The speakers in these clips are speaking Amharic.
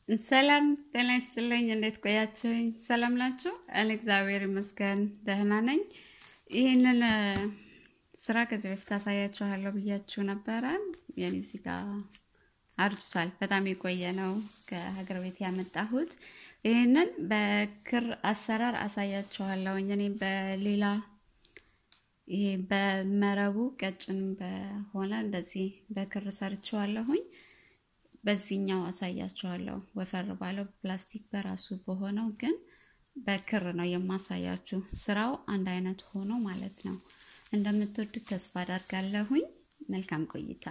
ሰላም ጤና ይስጥልኝ። እንዴት ቆያችሁኝ? ሰላም ናችሁ? እኔ እግዚአብሔር ይመስገን ደህና ነኝ። ይህንን ስራ ከዚህ በፊት አሳያችኋለሁ ብያችሁ ነበረ። የኔ እዚህ ጋ አርጅቷል። በጣም የቆየ ነው ከሀገር ቤት ያመጣሁት። ይህንን በክር አሰራር አሳያችኋለሁኝ። እኔ በሌላ ይሄ በመረቡ ቀጭን በሆነ እንደዚህ በክር ሰርችዋለሁኝ። በዚህኛው አሳያችኋለሁ። ወፈር ባለው ፕላስቲክ በራሱ በሆነው ግን በክር ነው የማሳያችሁ። ስራው አንድ አይነት ሆኖ ማለት ነው። እንደምትወዱት ተስፋ አደርጋለሁኝ። መልካም ቆይታ።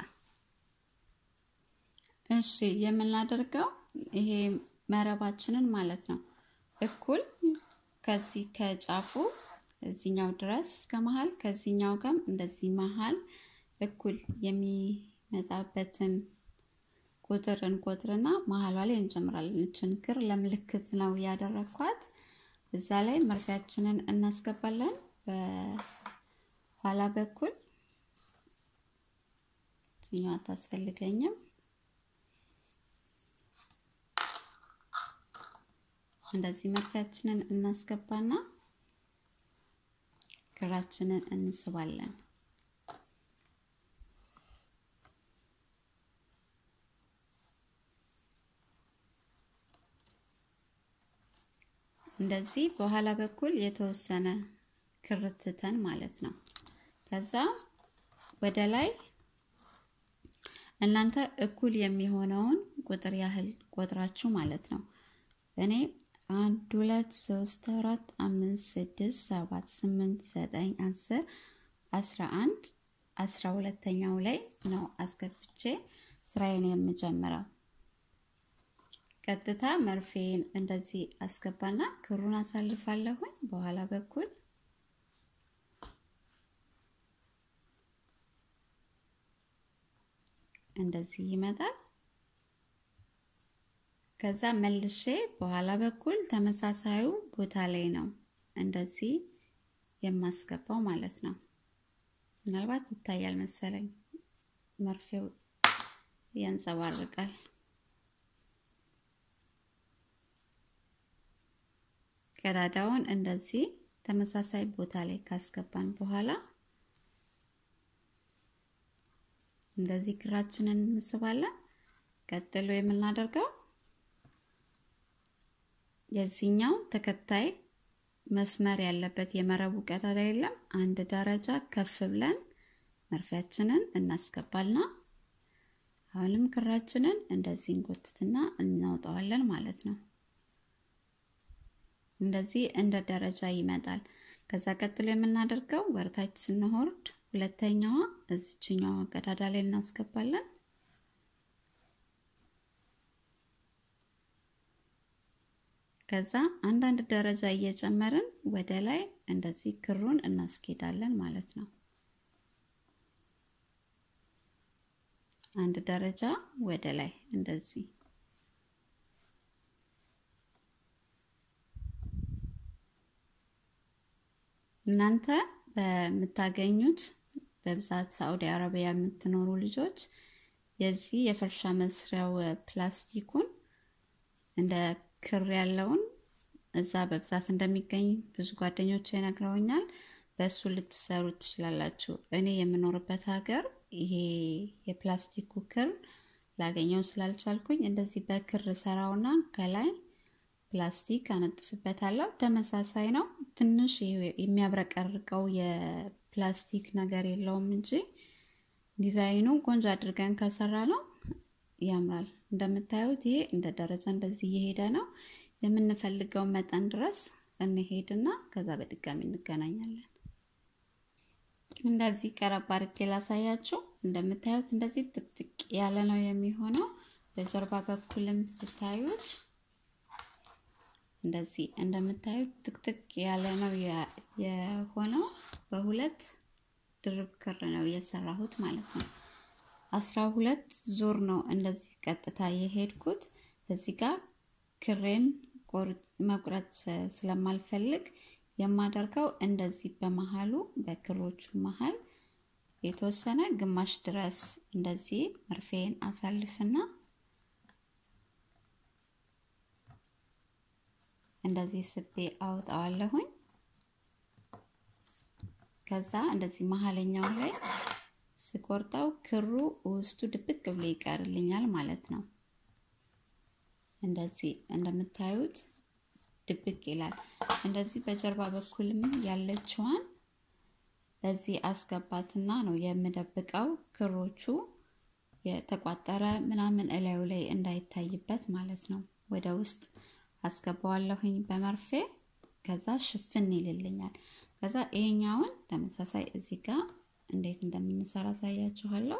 እሺ የምናደርገው ይሄ መረባችንን ማለት ነው እኩል ከዚህ ከጫፉ እዚኛው ድረስ ከመሀል ከዚህኛው ጋር እንደዚህ መሀል እኩል የሚመጣበትን ቁጥር እንቆጥርና መሀሏ ላይ እንጨምራለን። እችን ክር ለምልክት ነው ያደረኳት። እዛ ላይ መርፊያችንን እናስገባለን። በኋላ በኩል እዚኛዋ አታስፈልገኝም። እንደዚህ መርፊያችንን እናስገባና ክራችንን እንስባለን። እንደዚህ በኋላ በኩል የተወሰነ ክርትተን ማለት ነው። ከዛ ወደ ላይ እናንተ እኩል የሚሆነውን ቁጥር ያህል ቆጥራችሁ ማለት ነው። እኔ አንድ ሁለት ሶስት አራት አምስት ስድስት ሰባት ስምንት ዘጠኝ አስር አስራ አንድ አስራ ሁለተኛው ላይ ነው አስገብቼ ስራዬን የምጀምረው። ቀጥታ መርፌን እንደዚህ አስገባና ክሩን አሳልፋለሁኝ። በኋላ በኩል እንደዚህ ይመጣል። ከዛ መልሼ በኋላ በኩል ተመሳሳዩ ቦታ ላይ ነው እንደዚህ የማስገባው ማለት ነው። ምናልባት ይታያል መሰለኝ መርፌው ያንጸባርቃል። ቀዳዳውን እንደዚህ ተመሳሳይ ቦታ ላይ ካስገባን በኋላ እንደዚህ ክራችንን እንስባለን። ቀጥሎ የምናደርገው የዚህኛው ተከታይ መስመር ያለበት የመረቡ ቀዳዳ የለም። አንድ ደረጃ ከፍ ብለን መርፊያችንን እናስገባልና አሁንም ክራችንን እንደዚህ እንጎትትና እናውጣዋለን ማለት ነው። እንደዚህ እንደ ደረጃ ይመጣል። ከዛ ቀጥሎ የምናደርገው ወርታች ስንወርድ ሁለተኛዋ እዚችኛዋ ቀዳዳ ላይ እናስገባለን። ከዛ አንዳንድ ደረጃ እየጨመርን ወደ ላይ እንደዚህ ክሩን እናስኬዳለን ማለት ነው። አንድ ደረጃ ወደ ላይ እንደዚህ እናንተ በምታገኙት በብዛት ሳዑዲ አረቢያ የምትኖሩ ልጆች የዚህ የፈርሻ መስሪያው ፕላስቲኩን እንደ ክር ያለውን እዛ በብዛት እንደሚገኝ ብዙ ጓደኞች ይነግረውኛል። በእሱ ልትሰሩ ትችላላችሁ። እኔ የምኖርበት ሀገር ይሄ የፕላስቲኩ ክር ላገኘው ስላልቻልኩኝ እንደዚህ በክር ሰራውና ከላይ ፕላስቲክ አነጥፍበታለሁ። ተመሳሳይ ነው። ትንሽ የሚያብረቀርቀው የፕላስቲክ ነገር የለውም እንጂ ዲዛይኑ ቆንጆ አድርገን ከሰራ ነው ያምራል። እንደምታዩት ይሄ እንደ ደረጃ እንደዚህ እየሄደ ነው። የምንፈልገው መጠን ድረስ እንሄድና ከዛ በድጋሚ እንገናኛለን። እንደዚህ ቀረብ አድርጌ ላሳያችሁ። እንደምታዩት እንደዚህ ጥቅጥቅ ያለ ነው የሚሆነው። በጀርባ በኩልም ስታዩት እንደዚህ እንደምታዩት ጥቅጥቅ ያለ ነው የሆነው። በሁለት ድርብ ክር ነው የሰራሁት ማለት ነው። አስራ ሁለት ዙር ነው እንደዚህ ቀጥታ የሄድኩት። እዚህ ጋር ክሬን መቁረጥ ስለማልፈልግ የማደርገው እንደዚህ በመሀሉ በክሮቹ መሀል የተወሰነ ግማሽ ድረስ እንደዚህ መርፌን አሳልፍና እንደዚህ ስቤ አውጣዋለሁኝ። ከዛ እንደዚህ መሀለኛው ላይ ስቆርጠው ክሩ ውስጡ ድብቅ ብሎ ይቀርልኛል ማለት ነው። እንደዚህ እንደምታዩት ድብቅ ይላል። እንደዚህ በጀርባ በኩልም ያለችዋን በዚህ አስገባትና ነው የምደብቀው ክሮቹ የተቋጠረ ምናምን እላዩ ላይ እንዳይታይበት ማለት ነው። ወደ ውስጥ አስገባዋለሁኝ በመርፌ ከዛ ሽፍን ይልልኛል። ከዛ ይሄኛውን ተመሳሳይ እዚህ ጋር እንዴት እንደምንሰራ አሳያችኋለሁ።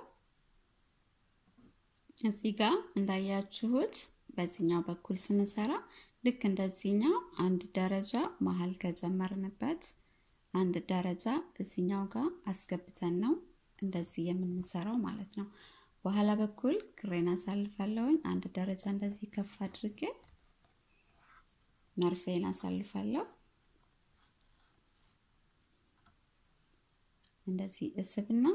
እዚህ ጋር እንዳያችሁት በዚህኛው በኩል ስንሰራ ልክ እንደዚህኛው አንድ ደረጃ መሀል ከጀመርንበት አንድ ደረጃ እዚኛው ጋር አስገብተን ነው እንደዚህ የምንሰራው ማለት ነው። በኋላ በኩል ክሬን አሳልፋለሁኝ። አንድ ደረጃ እንደዚህ ከፍ አድርጌ መርፌን አሳልፋለሁ። እንደዚህ እስብና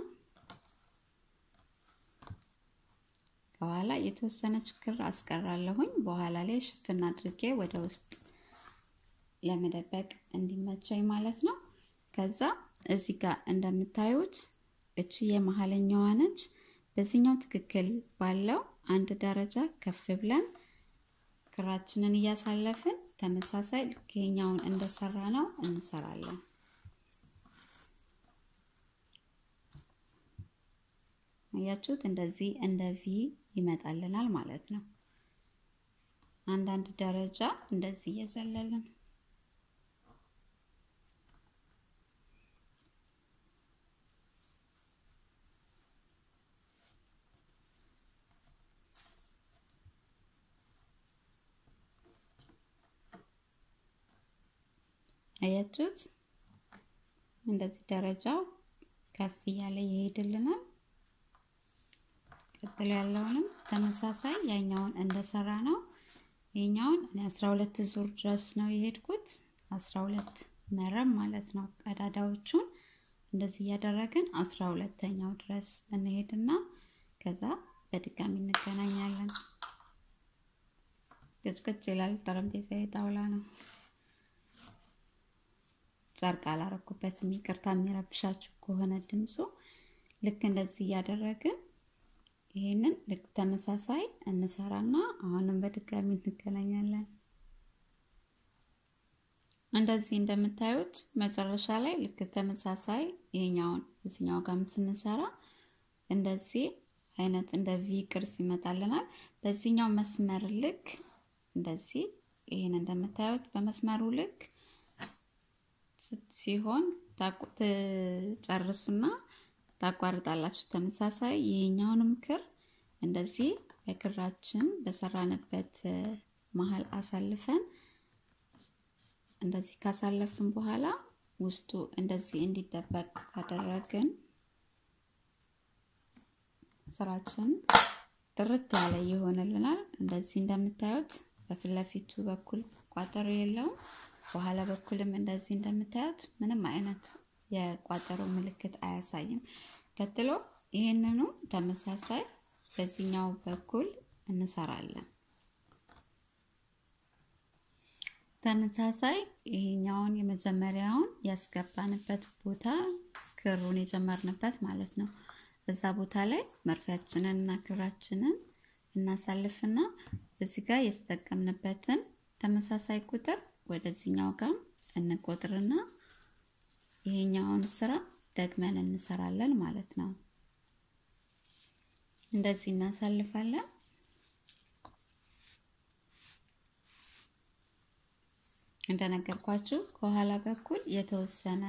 ከኋላ የተወሰነች ክር አስቀራለሁኝ። በኋላ ላይ ሽፍን አድርጌ ወደ ውስጥ ለመደበቅ እንዲመቸኝ ማለት ነው። ከዛ እዚህ ጋር እንደምታዩት እቺ የመሀለኛዋ ነች። በዚህኛው ትክክል ባለው አንድ ደረጃ ከፍ ብለን ክራችንን እያሳለፍን ተመሳሳይ ልክ ይሄኛውን እንደሰራ ነው እንሰራለን። አያችሁት? እንደዚህ እንደ ቪ ይመጣልናል ማለት ነው። አንዳንድ ደረጃ እንደዚህ እየዘለልን አያችሁት? እንደዚህ ደረጃው ከፍ እያለ ይሄድልናል። ቀጥሎ ያለውንም ተመሳሳይ ያኛውን እንደሰራ ነው። ይኛውን እኔ 12 ዙር ድረስ ነው የሄድኩት። 12 መረብ ማለት ነው። ቀዳዳዎቹን እንደዚህ እያደረግን 12ተኛው ድረስ እንሄድና ከዛ በድጋሚ እንገናኛለን። ቅጭቅጭ ይላል። ጠረጴዛ የጣውላ ነው። ጨርቅ አላረኩበትም። ይቅርታ የሚረብሻችሁ ከሆነ ድምፁ። ልክ እንደዚህ እያደረግን ይሄንን ልክ ተመሳሳይ እንሰራና አሁንም በድጋሚ እንገናኛለን። እንደዚህ እንደምታዩት መጨረሻ ላይ ልክ ተመሳሳይ ይሄኛውን እዚኛው ጋር ስንሰራ እንደዚህ አይነት እንደ ቪ ቅርጽ ይመጣልናል። በዚህኛው መስመር ልክ እንደዚህ ይሄን እንደምታዩት በመስመሩ ልክ ሲሆን ትጨርሱና ታቋርጣላችሁ። ተመሳሳይ ይሄኛውንም ክር እንደዚህ በክራችን በሰራንበት መሀል አሳልፈን እንደዚህ ካሳለፍን በኋላ ውስጡ እንደዚህ እንዲጠበቅ ካደረግን ስራችን ጥርት ያለ ይሆንልናል። እንደዚህ እንደምታዩት በፊት ለፊቱ በኩል ቋጠሮ የለውም። በኋላ በኩልም እንደዚህ እንደምታዩት ምንም አይነት የቋጠሮ ምልክት አያሳይም። ቀጥሎ ይህንኑ ተመሳሳይ በዚህኛው በኩል እንሰራለን። ተመሳሳይ ይሄኛውን የመጀመሪያውን ያስገባንበት ቦታ ክሩን የጀመርንበት ማለት ነው። እዛ ቦታ ላይ መርፊያችንን እና ክራችንን እናሳልፍና እዚህ ጋር የተጠቀምንበትን ተመሳሳይ ቁጥር ወደዚህኛው ጋር እንቆጥርና ይሄኛውን ስራ ደግመን እንሰራለን ማለት ነው። እንደዚህ እናሳልፋለን። እንደነገርኳችሁ ከኋላ በኩል የተወሰነ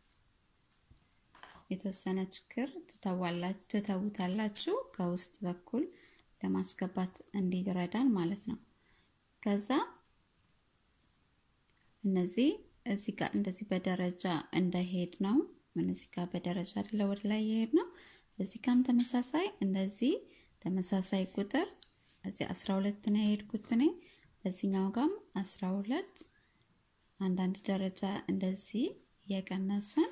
የተወሰነች ክር ትተውታላችሁ ከውስጥ በኩል ለማስገባት እንዲረዳን ማለት ነው። ከዛ እነዚህ እዚህ ጋር እንደዚህ በደረጃ እንደሄድ ነው። ምን እዚህ ጋር በደረጃ አይደለ ወደ ላይ የሄድ ነው። እዚህ ጋርም ተመሳሳይ እንደዚህ ተመሳሳይ ቁጥር እዚህ 12 ነው የሄድኩት እኔ። በዚህኛው ጋርም 12 አንዳንድ ደረጃ እንደዚህ እየቀነስን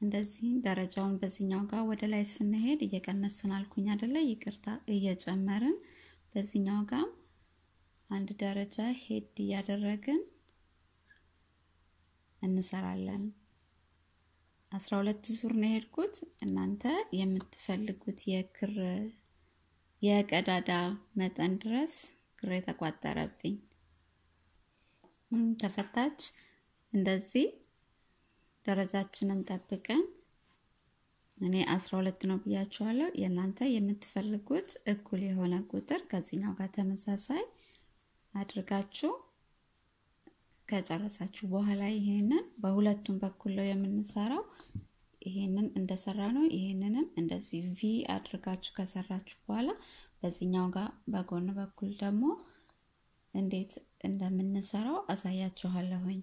እንደዚህ ደረጃውን በዚህኛው ጋር ወደ ላይ ስንሄድ እየቀነስን አልኩኝ አይደለ? ይቅርታ እየጨመርን በዚህኛው ጋር አንድ ደረጃ ሄድ እያደረግን እንሰራለን። አስራ ሁለት ዙር ነው የሄድኩት። እናንተ የምትፈልጉት የክር የቀዳዳ መጠን ድረስ ክር የተቋጠረብኝ ተፈታች። እንደዚህ ደረጃችንን ጠብቀን እኔ አስራ ሁለት ነው ብያችኋለሁ። የእናንተ የምትፈልጉት እኩል የሆነ ቁጥር ከዚህኛው ጋር ተመሳሳይ አድርጋችሁ ከጨረሳችሁ በኋላ ይሄንን በሁለቱም በኩል ነው የምንሰራው። ይሄንን እንደሰራ ነው። ይሄንንም እንደዚህ ቪ አድርጋችሁ ከሰራችሁ በኋላ በዚህኛው ጋር በጎን በኩል ደግሞ እንዴት እንደምንሰራው አሳያችኋለሁኝ።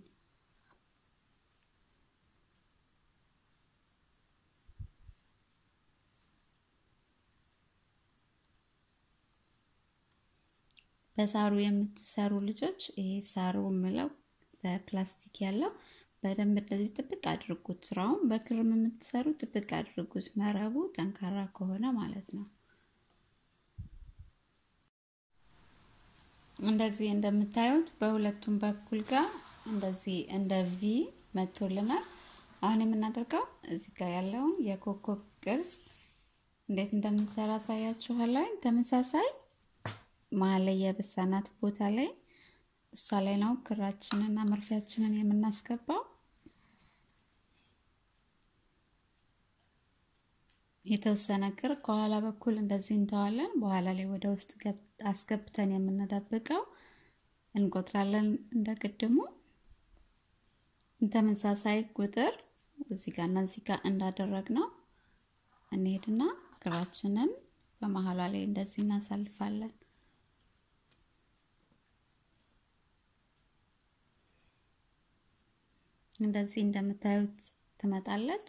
በሳሩ የምትሰሩ ልጆች ይሄ ሳሩ የምለው በፕላስቲክ ያለው በደንብ እንደዚህ ጥብቅ አድርጉት። ስራውን በክርም የምትሰሩ ጥብቅ አድርጉት፣ መረቡ ጠንካራ ከሆነ ማለት ነው። እንደዚህ እንደምታዩት በሁለቱም በኩል ጋር እንደዚህ እንደ ቪ መቶልናል። አሁን የምናደርገው እዚህ ጋር ያለውን የኮከብ ቅርጽ እንዴት እንደምንሰራ አሳያችኋለሁ። ተመሳሳይ መሀል ላይ የበሳናት ቦታ ላይ እሷ ላይ ነው ክራችንን እና መርፊያችንን የምናስገባው። የተወሰነ ክር ከኋላ በኩል እንደዚህ እንተዋለን። በኋላ ላይ ወደ ውስጥ አስገብተን የምንደብቀው እንቆጥራለን። እንደ ቅድሙ ተመሳሳይ ቁጥር እዚህ ጋር እና እዚህ ጋር እንዳደረግ ነው እንሄድና ክራችንን በመሀሏ ላይ እንደዚህ እናሳልፋለን። እንደዚህ እንደምታዩት ትመጣለች።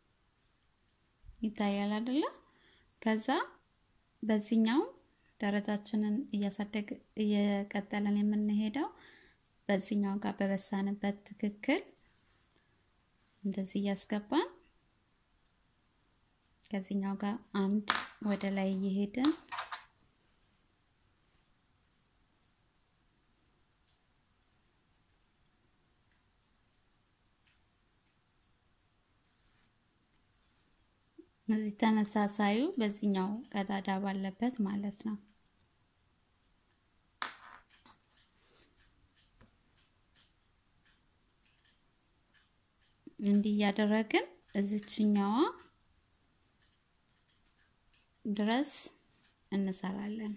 ይታያል አይደለ? ከዛ በዚህኛው ደረጃችንን እያሳደግ እየቀጠለን የምንሄደው በዚህኛው ጋር በበሳንበት ትክክል እንደዚህ እያስገባን ከዚህኛው ጋር አንድ ወደ ላይ እየሄድን እዚህ ተመሳሳዩ በዚህኛው ቀዳዳ ባለበት ማለት ነው። እንዲህ እያደረግን እዚችኛዋ ድረስ እንሰራለን።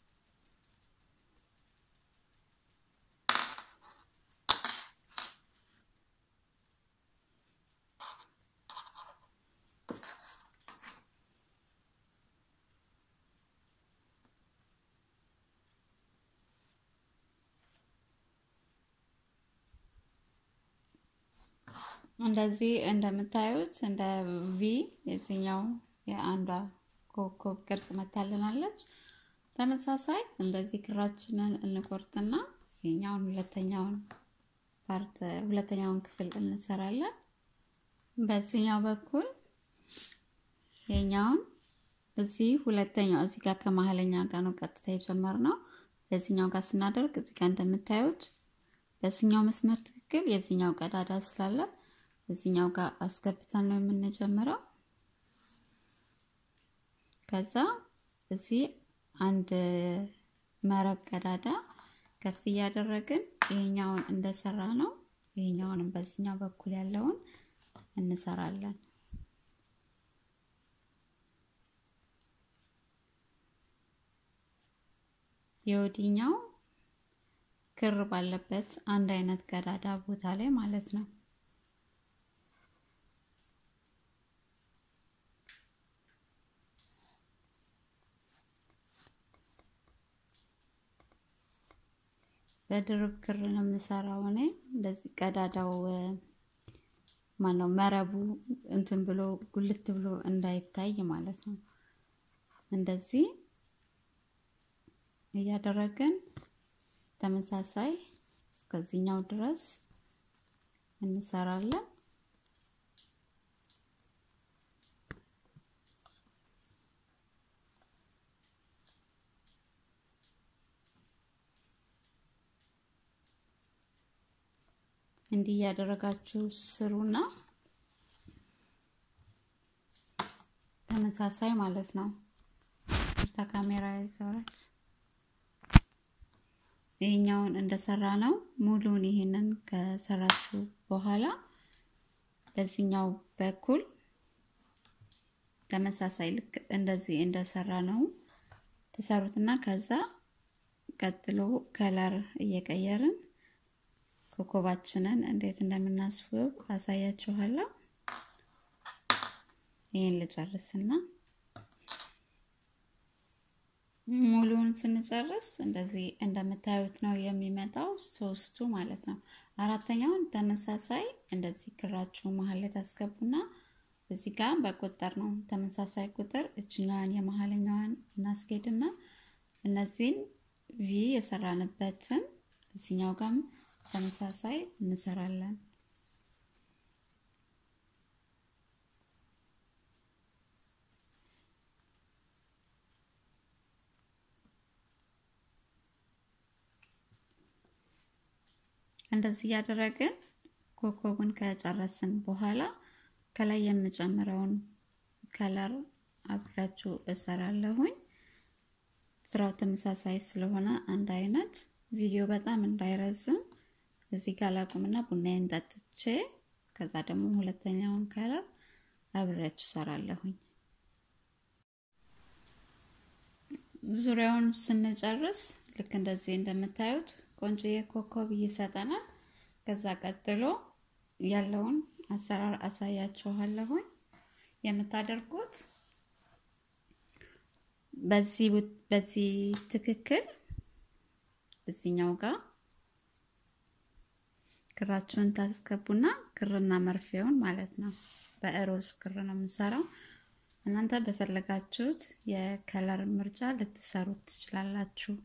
እንደዚህ እንደምታዩት እንደ ቪ የዚህኛው የአንዷ ኮከብ ቅርጽ መታልናለች። ተመሳሳይ እንደዚህ ክራችንን እንቆርጥና የኛውን ሁለተኛውን ፓርት ሁለተኛውን ክፍል እንሰራለን። በዚህኛው በኩል የኛውን እዚህ ሁለተኛው እዚህ ጋር ከመሀለኛ ጋር ነው ቀጥታ የጀመርነው። በዚህኛው ጋር ስናደርግ እዚህ ጋር እንደምታዩት በዚህኛው መስመር ትክክል የዚህኛው ቀዳዳ ስላለ እዚህኛው ጋር አስገብተን ነው የምንጀምረው። ከዛ እዚህ አንድ መረብ ቀዳዳ ከፍ እያደረግን ይሄኛውን እንደሰራ ነው ይሄኛውንም በዚህኛው በኩል ያለውን እንሰራለን። የወዲኛው ክር ባለበት አንድ አይነት ቀዳዳ ቦታ ላይ ማለት ነው። በድርብ ክር ነው የምሰራው እኔ። እንደዚህ ቀዳዳው ማነው መረቡ እንትን ብሎ ጉልት ብሎ እንዳይታይ ማለት ነው። እንደዚህ እያደረግን ተመሳሳይ እስከዚህኛው ድረስ እንሰራለን። እንዲህ እያደረጋችሁ ስሩና ተመሳሳይ ማለት ነው። ታ ካሜራ ይዘውራች ይሄኛውን እንደሰራ ነው። ሙሉን ይሄንን ከሰራችሁ በኋላ በዚህኛው በኩል ተመሳሳይ ልክ እንደዚህ እንደሰራ ነው ትሰሩትና ከዛ ቀጥሎ ከለር እየቀየርን ኮከባችንን እንዴት እንደምናስውብ አሳያችኋለሁ። ይህን ልጨርስና ሙሉውን ስንጨርስ እንደዚህ እንደምታዩት ነው የሚመጣው፣ ሶስቱ ማለት ነው። አራተኛውን ተመሳሳይ እንደዚህ ክራችሁ መሀል ላይ ታስገቡና እዚህ ጋር በቁጥር ነው ተመሳሳይ ቁጥር እችኛዋን የመሀለኛዋን እናስጌድና እነዚህን ቪ የሰራንበትን እዚኛው ጋርም ተመሳሳይ እንሰራለን። እንደዚህ እያደረግን ኮከቡን ከጨረስን በኋላ ከላይ የምጨምረውን ከለር አብራችሁ እሰራለሁኝ። ስራው ተመሳሳይ ስለሆነ አንድ አይነት ቪዲዮ በጣም እንዳይረዝም እዚህ ጋር ላቁምና ቡናዬን ጠጥቼ ከዛ ደግሞ ሁለተኛውን ከለር አብሬያችሁ እሰራለሁኝ። ዙሪያውን ስንጨርስ ልክ እንደዚህ እንደምታዩት ቆንጆዬ ኮከብ ይሰጠናል። ከዛ ቀጥሎ ያለውን አሰራር አሳያችኋለሁኝ። የምታደርጉት በዚህ በዚህ ትክክል እዚኛው ጋር ክራችሁን ታስገቡና ክርና መርፌውን ማለት ነው። በእሮዝ ክር ነው የምሰራው። እናንተ በፈለጋችሁት የከለር ምርጫ ልትሰሩት ትችላላችሁ።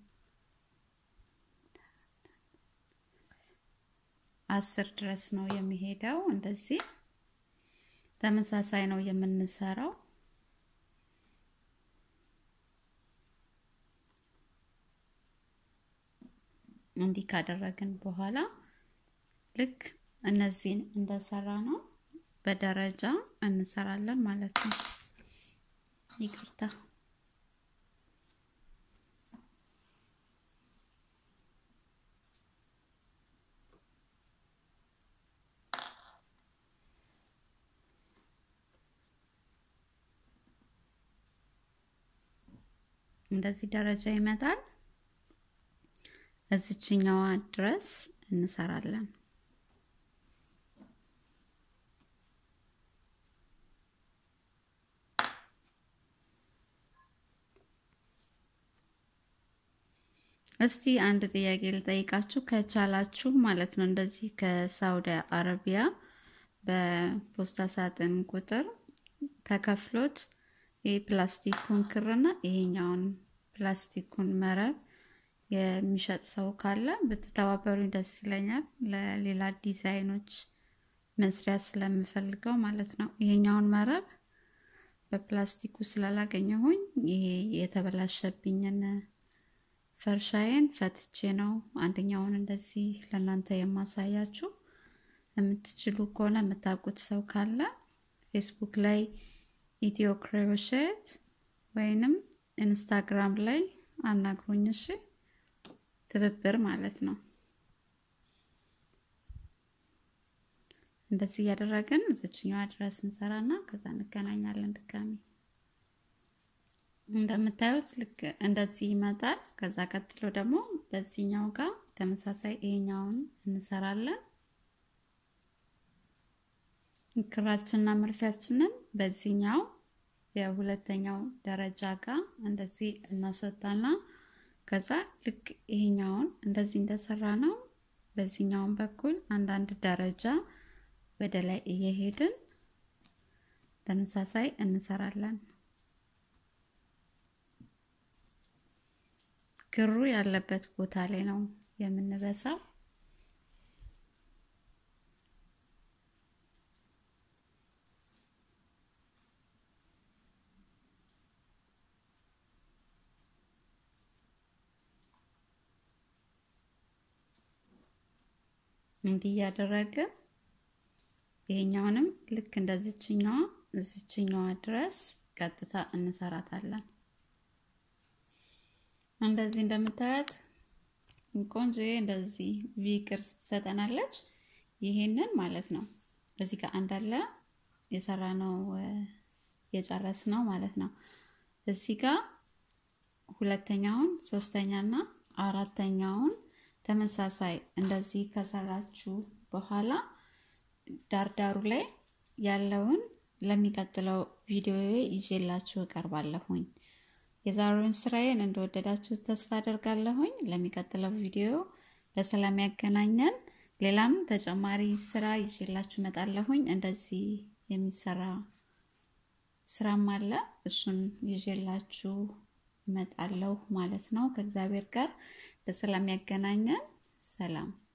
አስር ድረስ ነው የሚሄደው። እንደዚህ ተመሳሳይ ነው የምንሰራው። እንዲህ ካደረግን በኋላ ልክ እነዚህን እንደሰራ ነው በደረጃ እንሰራለን ማለት ነው። ይቅርታ እንደዚህ ደረጃ ይመጣል። እዚችኛዋ ድረስ እንሰራለን። እስቲ አንድ ጥያቄ ልጠይቃችሁ ከቻላችሁ ማለት ነው። እንደዚህ ከሳውዲ አረቢያ በፖስታ ሳጥን ቁጥር ተከፍሎት ይህ ፕላስቲኩን ክርና ይሄኛውን ፕላስቲኩን መረብ የሚሸጥ ሰው ካለ ብትተባበሩኝ ደስ ይለኛል። ለሌላ ዲዛይኖች መስሪያ ስለምፈልገው ማለት ነው። ይሄኛውን መረብ በፕላስቲኩ ስላላገኘሁኝ ይሄ የተበላሸብኝን ፈርሻዬን ፈትቼ ነው አንደኛውን እንደዚህ ለእናንተ የማሳያችሁ። የምትችሉ ከሆነ የምታውቁት ሰው ካለ ፌስቡክ ላይ ኢትዮ ክሮሼት ወይንም ኢንስታግራም ላይ አናግሩኝ። እሺ፣ ትብብር ማለት ነው። እንደዚህ እያደረግን እዚችኛዋ ድረስ እንሰራና ከዛ እንገናኛለን ድጋሚ። እንደምታዩት ልክ እንደዚህ ይመጣል። ከዛ ቀጥሎ ደግሞ በዚህኛው ጋር ተመሳሳይ ይሄኛውን እንሰራለን። ክራችንና መርፊያችንን በዚህኛው የሁለተኛው ደረጃ ጋር እንደዚህ እናሰጣና ከዛ ልክ ይሄኛውን እንደዚህ እንደሰራ ነው በዚህኛውን በኩል አንዳንድ ደረጃ ወደ ላይ እየሄድን ተመሳሳይ እንሰራለን። ክሩ ያለበት ቦታ ላይ ነው የምንበሳው። እንዲህ እያደረግን ይሄኛውንም ልክ እንደዚችኛዋ እዚችኛዋ ድረስ ቀጥታ እንሰራታለን። እንደዚህ እንደምታያት ቆንጆ እንደዚህ ቪ ቅርጽ ትሰጠናለች። ይሄንን ማለት ነው እዚህ ጋር አንዳለ የሰራ ነው የጨረስ ነው ማለት ነው። እዚህ ጋር ሁለተኛውን ሶስተኛና አራተኛውን ተመሳሳይ እንደዚህ ከሰራችሁ በኋላ ዳርዳሩ ላይ ያለውን ለሚቀጥለው ቪዲዮ ይዤላችሁ እቀርባለሁኝ። የዛሬውን ስራዬን እንደወደዳችሁ ተስፋ አደርጋለሁኝ። ለሚቀጥለው ቪዲዮ በሰላም ያገናኘን። ሌላም ተጨማሪ ስራ ይዤላችሁ እመጣለሁኝ። እንደዚህ የሚሰራ ስራም አለ። እሱን ይዤላችሁ እመጣለሁ ማለት ነው። ከእግዚአብሔር ጋር በሰላም ያገናኘን። ሰላም